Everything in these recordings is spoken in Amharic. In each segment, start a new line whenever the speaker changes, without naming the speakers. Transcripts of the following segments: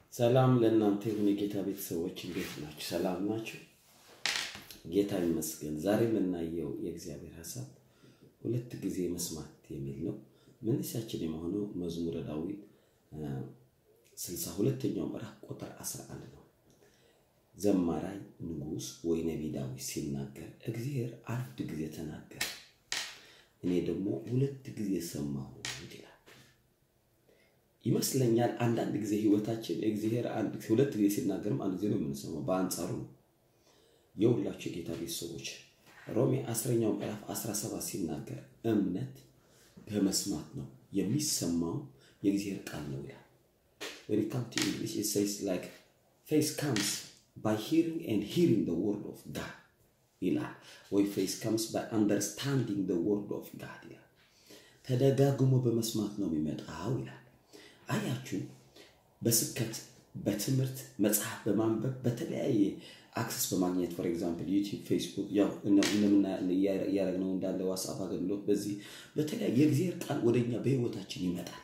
ሰላም ለእናንተ ይሁን የጌታ ቤተሰቦች፣ እንዴት ናችሁ? ሰላም ናችሁ? ጌታ ይመስገን። ዛሬ የምናየው የእግዚአብሔር ሀሳብ ሁለት ጊዜ መስማት የሚል ነው። መነሻችን የሆነው መዝሙረ ዳዊት ስልሳ ሁለተኛው ምዕራፍ ቁጥር 11 ነው። ዘማራይ ንጉሥ ወይ ነቢይ ዳዊት ሲናገር እግዚአብሔር አንድ ጊዜ ተናገረ፣ እኔ ደግሞ ሁለት ጊዜ ሰማሁ ይላል። ይመስለኛል አንዳንድ ጊዜ ህይወታችን እግዚአብሔር አንድ ሁለት ጊዜ ሲናገርም አንድ ጊዜ ነው የምንሰማው። በአንጻሩ ነው የሁላችሁ የጌታ ቤተሰቦች ሮሜ አስረኛው ምዕራፍ 17 ሲናገር እምነት በመስማት ነው የሚሰማው የእግዚአብሔር ቃል ነው ይላል። when it comes to English it says like faith comes by hearing and hearing the word of God ይላል ወይ faith comes by understanding the word of God ይላል። ተደጋግሞ በመስማት ነው የሚመጣው ይላል። አያችሁ በስብከት በትምህርት መጽሐፍ በማንበብ በተለያየ አክሰስ በማግኘት ፎር ኤግዛምፕል ዩቲዩብ፣ ፌስቡክ ያው እያደረግነው እንዳለ ዋትስአፕ አገልግሎት በዚህ በተለያየ የእግዚአብሔር ቃል ወደኛ በህይወታችን ይመጣል።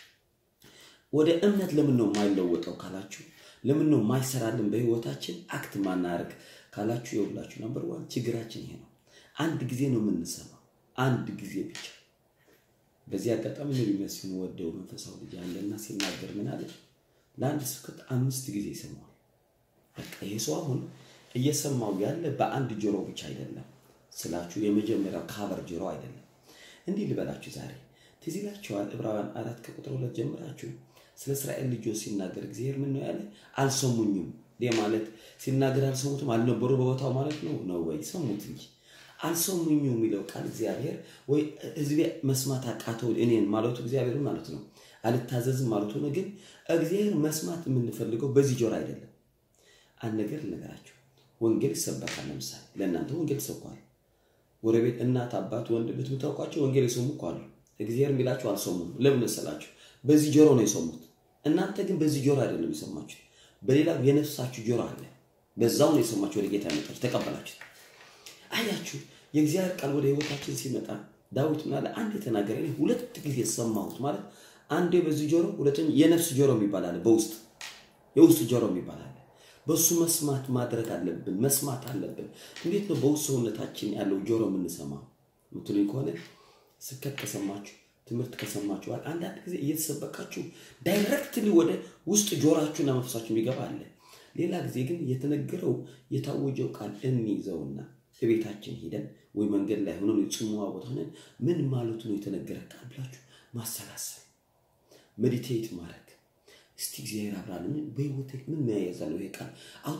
ወደ እምነት ለምን ነው የማይለወጠው ካላችሁ፣ ለምን ነው የማይሰራልን በህይወታችን አክት ማናደርግ ካላችሁ፣ የሁላችሁ ነምበር ዋን ችግራችን ይሄ ነው። አንድ ጊዜ ነው የምንሰማው፣ አንድ ጊዜ ብቻ። በዚህ አጋጣሚ ነው የሚመስል ወደው መንፈሳዊ ልጅ አለና ሲናገር ምን አለ? ለአንድ ስብከት አምስት ጊዜ ይሰማዋል። በቃ ይሄ ሰው አሁን እየሰማው ያለ በአንድ ጆሮ ብቻ አይደለም ስላችሁ፣ የመጀመሪያው ካቨር ጆሮ አይደለም። እንዲህ ልበላችሁ ዛሬ ትዝ ይላችኋል ዕብራውያን አራት ከቁጥር ሁለት ጀምራችሁ ስለ እስራኤል ልጆች ሲናገር እግዚአብሔር ምን ነው ያለ? አልሰሙኝም። ይህ ማለት ሲናገር አልሰሙትም አልነበሩ በቦታው ማለት ነው ነው ወይ ሰሙት እንጂ አልሰሙኝም የሚለው ቃል እግዚአብሔር ወይ ህዝቤ መስማት አቃተው እኔን ማለቱ እግዚአብሔር ማለት ነው። አልታዘዝም ማለቱ ነው። ግን እግዚአብሔር መስማት የምንፈልገው በዚህ ጆሮ አይደለም። አንድ ነገር ልነገራችሁ፣ ወንጌል ይሰበካል። ለምሳሌ ለእናንተ ወንጌል ተሰብኳል። ጎረቤት፣ እናት፣ አባት፣ ወንድም የምታውቋቸው ወንጌል የሰሙ እኮ አሉ። እግዚአብሔር የሚላቸው አልሰሙም። ለምን መሰላችሁ? በዚህ ጆሮ ነው የሰሙት። እናንተ ግን በዚህ ጆሮ አይደለም የሰማችሁ፣ በሌላ የነፍሳችሁ ጆሮ አለ። በዛው ነው የሰማችሁ፣ ወደ ጌታ ያመጣችሁ፣ ተቀበላችሁ። አያችሁ፣ የእግዚአብሔር ቃል ወደ ህይወታችን ሲመጣ ዳዊት ምናለ አንድ የተናገረ ሁለት ጊዜ ሰማሁት ማለት አንዴ በዚህ ጆሮ፣ ሁለተኛ የነፍስ ጆሮ የሚባል አለ፣ በውስጥ የውስጥ ጆሮ የሚባል አለ። በሱ መስማት ማድረግ አለብን፣ መስማት አለብን። እንዴት ነው በውስጥ ሰውነታችን ያለው ጆሮ የምንሰማው ምትሉኝ ከሆነ ስብከት ከሰማችሁ ትምህርት ከሰማችሁ በኋላ አንዳንድ ጊዜ እየተሰበካችሁ ዳይሬክትሊ ወደ ውስጥ ጆሮአችሁና መንፈሳችሁ የሚገባ አለ። ሌላ ጊዜ ግን የተነገረው የታወጀው ቃል እንይዘውና ቤታችን ሄደን ወይ መንገድ ላይ ሆነን የጽሙዋ ቦታ ሆነን ምን ማለቱ ነው የተነገረ ቃል ብላችሁ ማሰላሰል፣ ሜዲቴት ማድረግ እስቲ እግዚአብሔር አብራልን በህይወት ምን መያያዛለሁ ይሄ ቃል አሁን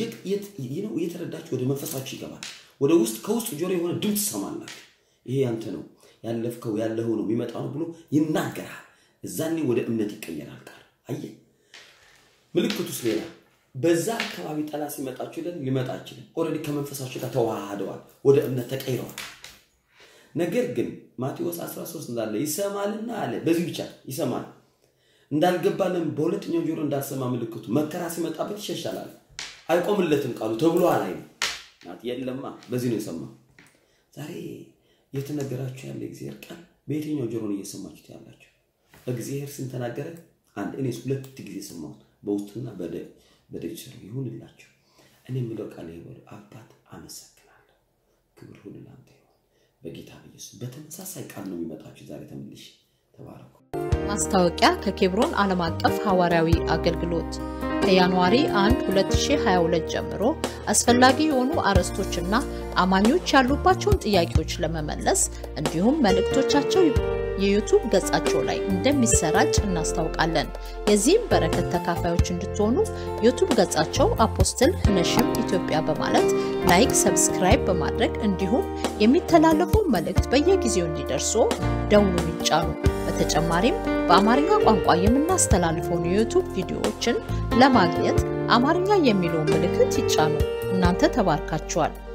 እየተረዳችሁ ወደ መንፈሳችሁ ይገባል። ወደ ውስጥ ከውስጥ ጆሮ የሆነ ድምፅ ትሰማላችሁ። ይሄ ያንተ ነው ያለፍከው ያለኸው ነው የሚመጣው ነው ብሎ ይናገራል። እዛኔ ወደ እምነት ይቀየራል ቃል። አየህ ምልክቱስ ሌላ በዛ አካባቢ ጠላት ሲመጣችሁ ለን ሊመጣ አይችልም። ኦልሬዲ ከመንፈሳችሁ ጋር ተዋህደዋል፣ ወደ እምነት ተቀይረዋል። ነገር ግን ማቴዎስ 13 እንዳለ ይሰማልና አለ። በዚህ ብቻ ይሰማል እንዳልገባለም በሁለተኛው ጆሮ እንዳልሰማ ምልክቱ መከራ ሲመጣበት ይሸሻላል። አይቆምለትም ቃሉ ተብሎ አላይ የለማ በዚህ ነው የሰማ ዛሬ የተነገራችሁ ያለ እግዚአብሔር ቃል በየትኛው ጆሮ ነው እየሰማችሁት ያላችሁ? እግዚአብሔር ስንተናገረ አንድ እኔ ሁለት ጊዜ ሰማሁት፣ በውስጥና በደጅ ስር ይሁንላችሁ። እኔ የምለው ቃል ይበሉ አባት አመሰግናለሁ፣ ክብር ሁሉ ለአንተ ይሁን በጌታ በኢየሱስ። በተመሳሳይ ቃል ነው የሚመጣችሁ ዛሬ ተመልሼ። ተባረኩ።
ማስታወቂያ ከኬብሮን ዓለም አቀፍ ሐዋርያዊ አገልግሎት ከጃንዋሪ 1 2022 ጀምሮ አስፈላጊ የሆኑ አርዕስቶችና አማኞች ያሉባቸውን ጥያቄዎች ለመመለስ እንዲሁም መልእክቶቻቸው የዩቱብ ገጻቸው ላይ እንደሚሰራጭ እናስታውቃለን። የዚህም በረከት ተካፋዮች እንድትሆኑ ዩቱብ ገጻቸው አፖስትል ነሽም ኢትዮጵያ በማለት ላይክ፣ ሰብስክራይብ በማድረግ እንዲሁም የሚተላለፉ መልእክት በየጊዜው እንዲደርሱ ደውሉን ይጫኑ። በተጨማሪም በአማርኛ ቋንቋ የምናስተላልፈውን የዩቱብ ቪዲዮዎችን ለማግኘት አማርኛ የሚለውን ምልክት ይጫኑ። እናንተ ተባርካችኋል።